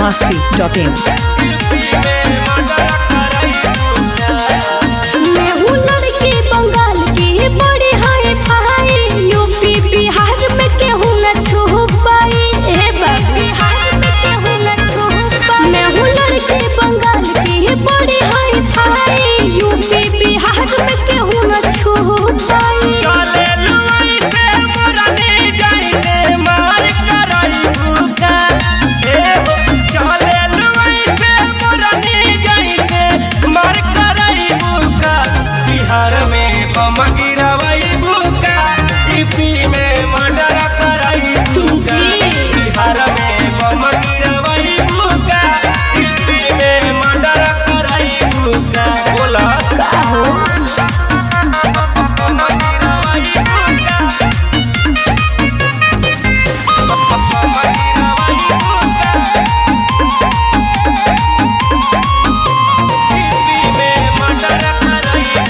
masti.in. मैं हूँ लड़की बंगाल की बड़ी हाई फाई यूपी बिहार में केहू न छू पाई ए बाबा बिहार में केहू न छू पाई मैं हूँ लड़की बंगाल की बड़ी हाई फाई यूपी बिहार में केहू न छू पाई बिहार में बम गिरवई बुका यूपी में मर्डर करई बुका बोला का हो बम गिरवई बुका बम गिरवई बुका यूपी में मर्डर करई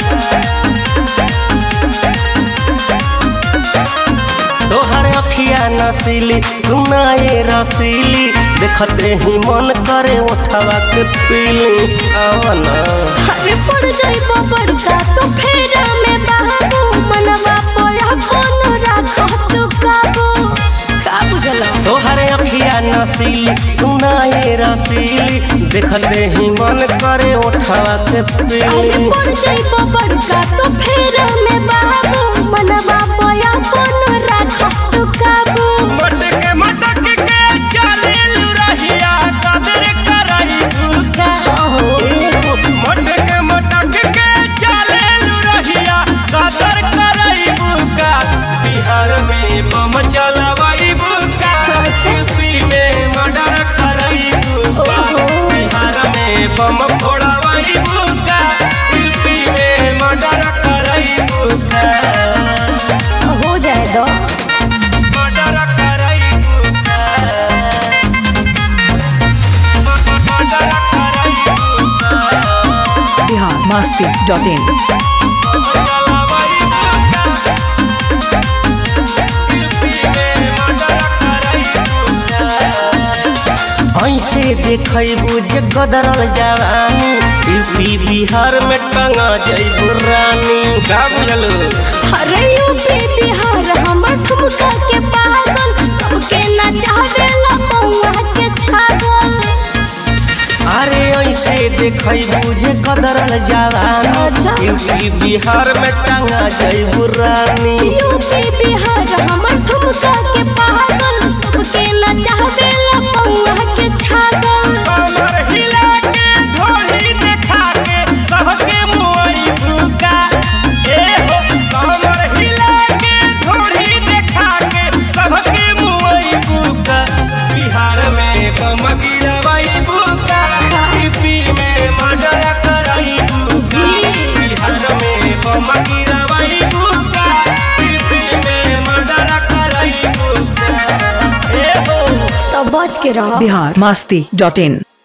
तोहर अखिया नसीली सुनाए रसीली देखते ही मन करे उठावा के पीली आवना अरे पड़ जाइब बड़का तो फेरा में बाबू मनवा पोया कौन राखा तू काबू का बुझला तोहर अखिया नसीली सुनाए रसीली देखते ही मन करे उठावा के अरे पीली पड़ जाइब बड़का तो फेरा में बाबू मनवा पोया कौन राखा तू काबू मटक मटक के चले रहिया कदर करई भूखा मटक मटक के चले रहिया कदर करई बुका बिहार में बम चलवई बुका यूपी में मर्डर करई बुका बिहार में बम फोड़वई बुका यूपी में मर्डर करई बुका हो जाए दो मर्डर करई बुका मर्डर करई बुका Bihar masti.in. ऐसे देखबू जे गदरल जवानी यूपी बिहार में टंगा जैबू रानी का बुझलू अरे यूपी बिहार हमर ठुमका के पागल सबके नचावेला पौआ के छागल अरे ऐसे देखबू जे गदरल जवानी अच्छा। यूपी बिहार में टंगा जैबू रानी यूपी बिहार हमर ठुमका के पागल सबके नचावेला पौआ के छागल कमर हिला के ढोली देखा के सबके मोरी भूका ए हो कमर हिला के ढोली देखा के सबके मोरी भूका बिहार में बम गिरवई भूका यूपी में मर्डर करई भूका बिहार में बम गिरवई भूका यूपी में मर्डर करई भूका ए हो तो बच के रहो Bihar masti.in.